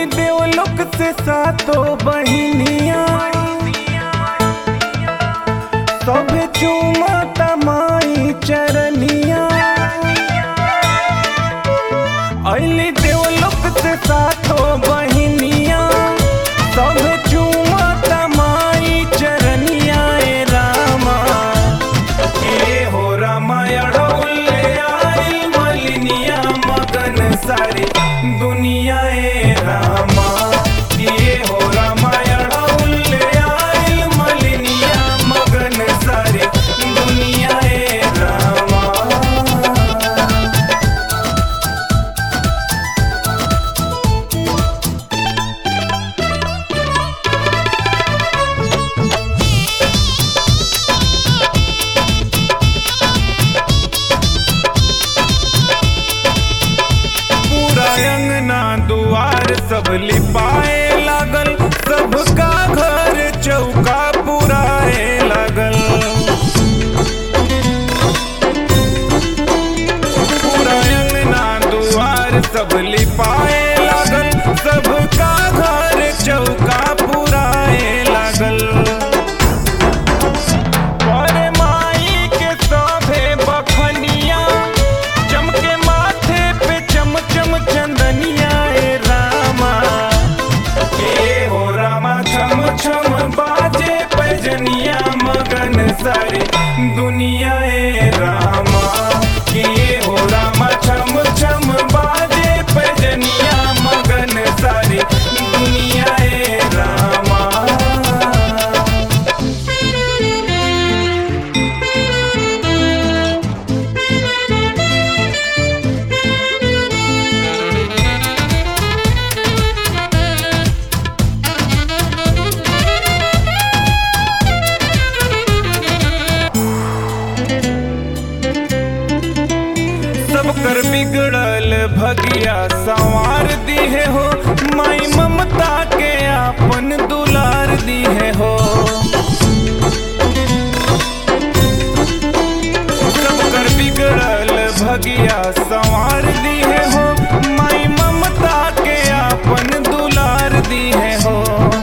देवलोक से सातो बहिनिया सभे चूमा तमाई चरनिया अली देवलोक से सातो बहिनिया सभे चूमा तमाई चरनिया ए रामा ए हो रामायण आई मलिनिया मगन सारी दुनिया ए रामा ये हो रामायण आई मलिनिया मगन सारी दुनिया ए रामा पूरा अंगना दुआर सब लिपाए लागल सबका घर चौका पुराए लागल पूरा अंगना दुआर सब लिपाए लागल सबका घर चौका पुराए लागल अरे माई के सभे बखनिया चमके माथे पे चम चम चंदनिया ए रामा ए हो रामा छम छम बाजे पैजनिया मगन सारी दुनिया ए रामा के हो रामा छम छम बाजे पैजनिया मगन सारी दुनिया ए रामा सब कर बिगड़ल भगिया संवार दी है हो माई ममता के आपन दुलार दी है हो सब कर बिगड़ल भगिया संवार दी है हो माई ममता के आपन दुलार दी है हो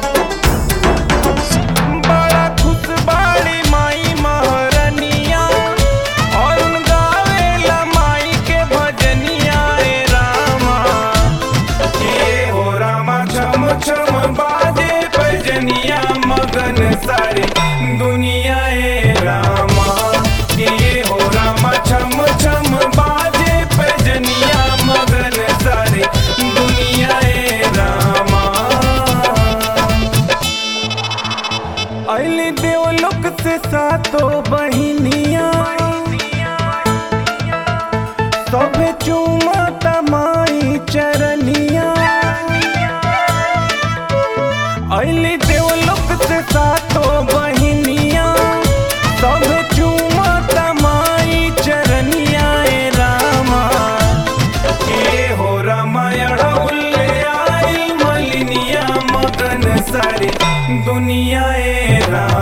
बड़ा खुश बाड़ी माई महारनिया और उन गावेला माई के भजनिया ए रामा ए हो रामा छम छम बाजे भजनिया मगन सारी दुनिया ए रामा ए हो रामा छम छम बाजे भजनिया मगन सारी दुनिया ए रामा अली देवलोक से सातो बहिनिया सभे चूमा तमाई चरनिया अली देवलोक से सातो बहिनिया सभे चूमा तमाई चरनिया ए रामा ए हो रामायण आई मलिनिया मगन सारी दुनिया ए रामा